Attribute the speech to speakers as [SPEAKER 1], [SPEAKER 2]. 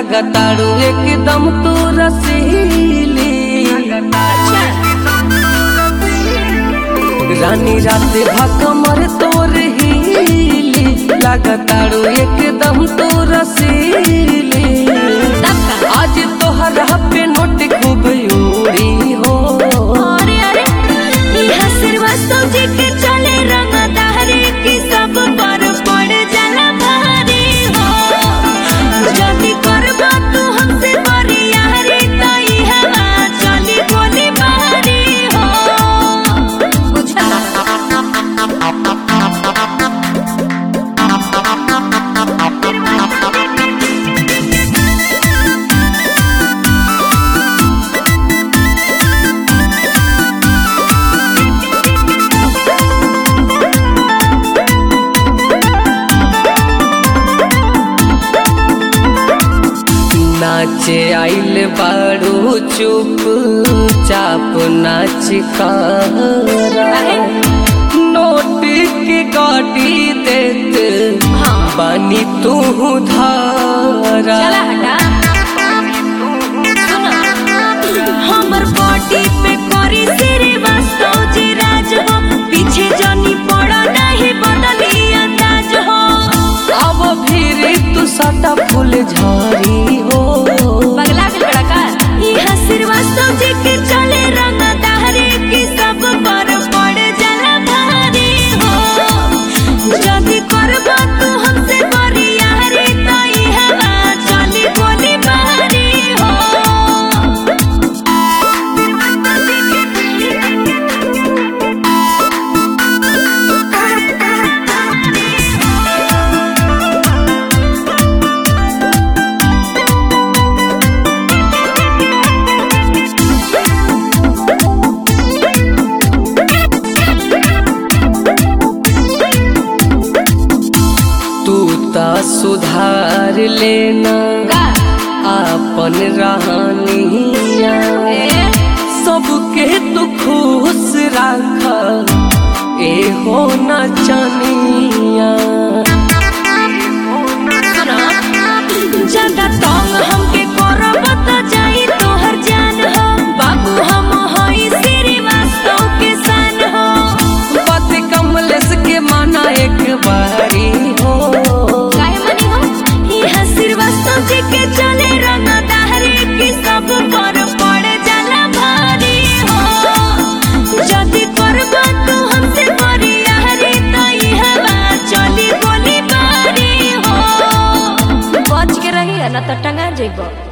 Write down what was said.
[SPEAKER 1] लगतारू एकदम तू रसीली रानी रात भकमर तोर हीली लगतारू एकदम तू रसीली आज तोहरा पे नोट खूब उड़ी हो
[SPEAKER 2] अरे अरे इहा श्रीवास्तव जी के चले रंगदारी की सब पर पड़ जाला भारी हो जल्दी करबा तू हमसे बरियारी तो इहा चली गोली मारी हो बुझला
[SPEAKER 1] नाचे आइल बारू चुप चाप नाच करा नोट के गाड़ी देत
[SPEAKER 2] हाँ।
[SPEAKER 1] बानी तू धारा
[SPEAKER 2] चला हटा सुनो हमर बॉडी पे करी श्रीवास्तव जी राज हो पीछे जनी पड़ा नहीं बदली अंदाज हो
[SPEAKER 1] अब फिर तू सटा फूल झारी हो
[SPEAKER 2] पगला के बड़ा का इहा श्रीवास्तव जी के चले रंग दहरे की सब पर पड़ जाला भारी हो जल्दी करबा तू हमसे बरियारी तो इहा चली गोली मारी हो
[SPEAKER 1] तू ता सुधार लेना
[SPEAKER 2] का
[SPEAKER 1] आपन रहनिया
[SPEAKER 2] ए
[SPEAKER 1] सबके तू खुश राख ए हो न चनिया
[SPEAKER 2] ज्यादा तंग हमके करब त जाई तोहर जान हो बाबू हम हई श्रीवास्तव के सन हो
[SPEAKER 1] बात कमलेश के माना एक बारी हो
[SPEAKER 2] काहे मनी हो इहा श्रीवास्तव जी के चले रंग दहरे की सब पर पड़ जाला भारी हो जल्दी करबा तू हमसे बरियारी तो इहा चली गोली बारी हो बच के रही है ना तो टंगा जेबो